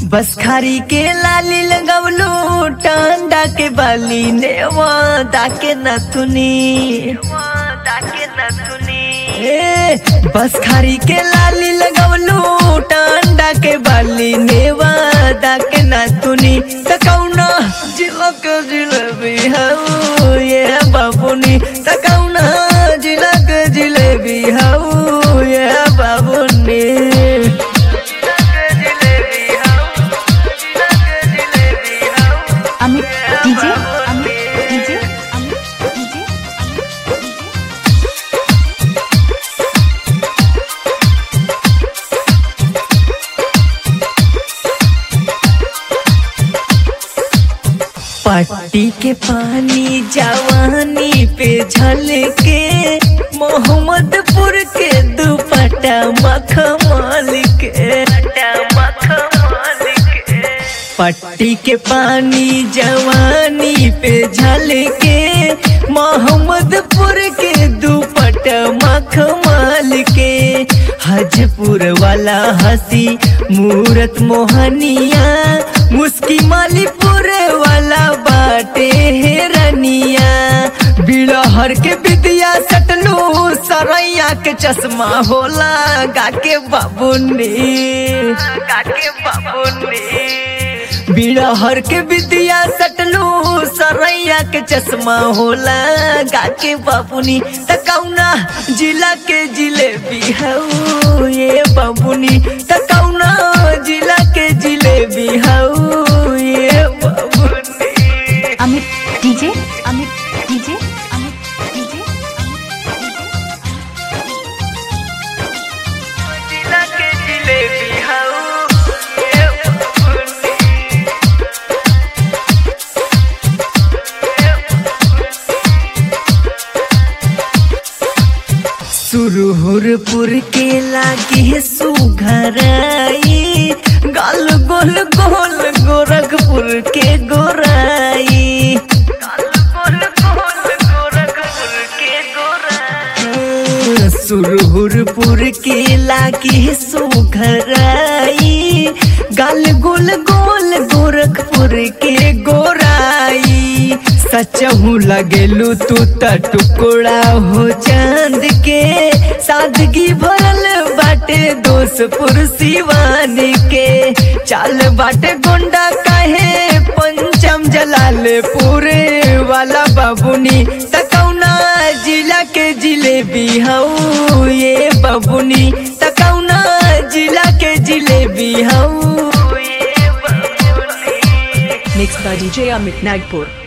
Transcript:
बस खारी के लाली लगवलू टांडा के बाली नेवा दाके नथुनी ए बस खारी के लाली लगवलू टांडा के बाली नेवा दाके नथुनी तकौना जिलक जिलेबी हऊ ये बाबुनी तकौना जिलक जिलेबी हऊ ये बाबुनी Amit DJ Amit DJ Amit DJ पट्टी के पानी जवानी पे झलके मोहम्मदपुर के दुपट्टा मखमल के पट्टी के पानी जवानी पे झलके मोहम्मदपुर के दुपट्टा मखमल के हजपुर वाला हंसी मूरत मोहनिया मुस्की मालीपुर वाला बाटे हेरनिया बिलहर के विद्या सटलू सरैया के चश्मा होला गाके बाबुनी गाके बाबुनी बिरहर के विद्या सटलू सरैया के चश्मा होला गाके बाबुनी तकौना जिला के जिलेबी हऊ ये बाबुनी तकौना जिला के जिलेबी हऊ ये बाबुनी Amit DJ Amit DJ Amit DJ जिला के जिलेबी हऊ ये बाबुनी सुरहुरपुर के लागे सुघराई गाल गोल गोल गोरखपुर के गोराई गाल गोल गोल गोरखपुर के गोराई सुरहुरपुर के लागे सुघराई गाल गोल गोल गोरखपुर के गोराई सचहू लगेलू तू त टुकड़ा हो चांद के सादगी भरल बाटे दोसपुर सिवान के चाल बाटे गोंडा काहे पंचम जलालपुर वाला बाबुनी तकौना जिला के जिलेबी हऊ ये बाबुनी तकौना जिला के जिलेबी हऊ ये बाबुनी Mixed by DJ Amit Nagpur.